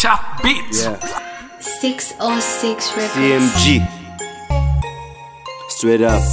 Tough beats. Yeah. 606 Records. CMG. Straight up.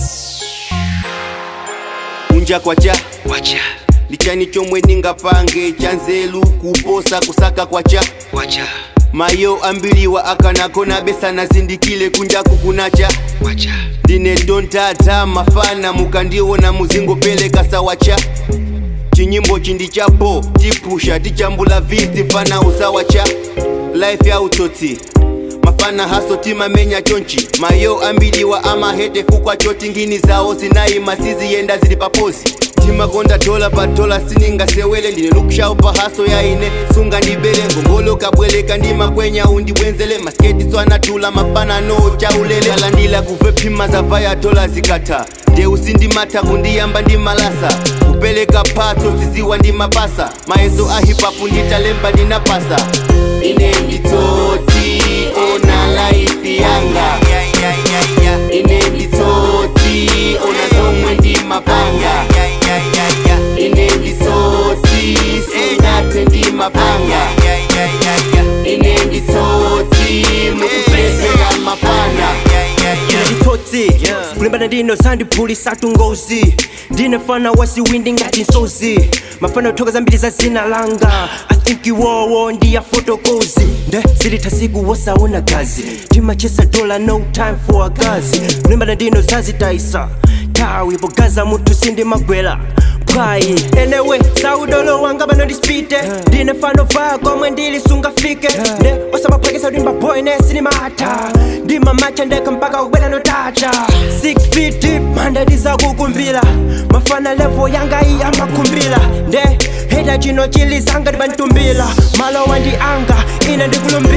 kunja kwacha Wacha, ndichani chomwe ndingapange chanzelu kuposa kusaka kwacha wacha, mayo ambiliwa akanako nabesana zindikile kunja kukunacha wacha, ndine tontata mafana mukandiona muzingopeleka sawacha chinyimbo chindi chapo tipusha tichambula viti fana usawacha life ya utsotsi mafana haso timamenya chonchi mayo ambiliwa amahete fukwa choti ngini zawo zinayima siziyenda zili papozi timakonda dola pa dola siningasewele ndine lukushawu pa haso yaine sunga ndibele ngongolo kabweleka ndimakwenya undibwenzele masketi swanatula mafanano chaulele alandila kuve phima zavaya dola zikatha ndeusi ndimata kundiyamba ndimalasa kupeleka phatso ziziwa ndimapasa mayeso a hipapu nditalemba ndinapasa ine nditsotsi ona laifi yanga ine nditsotsi ona zomwe ndimapanga ine nditsotsi sinate ndimapanga ine nditsotsi mukupezera mafana nditotsi kulimbana ndino sandiphulisatu ngozi ndinefana wasiwindi ngati nsozi mafana othoka zambiri za zina langa i think iwowo ndiya fotokozi nde zilitha siku wosaona gazi timachesa dola no time for a gazi kulimbana ndino zazitayisa tawi pogaza munthu sindimagwera pwayi enewe saudolo wanga bano ndispite ndine fano vaya komwe ndili sungafike ne osamaphwekesa ulimba boy ne sinimata ndimamacha ndeka mpaka kubwera notacha 6 feet deep manda ndizakukumbira mafana levo yanga iyi amakhumbira nde heta chino chilizanga ndibantumbira malowa ndi anga ine ndikulumbi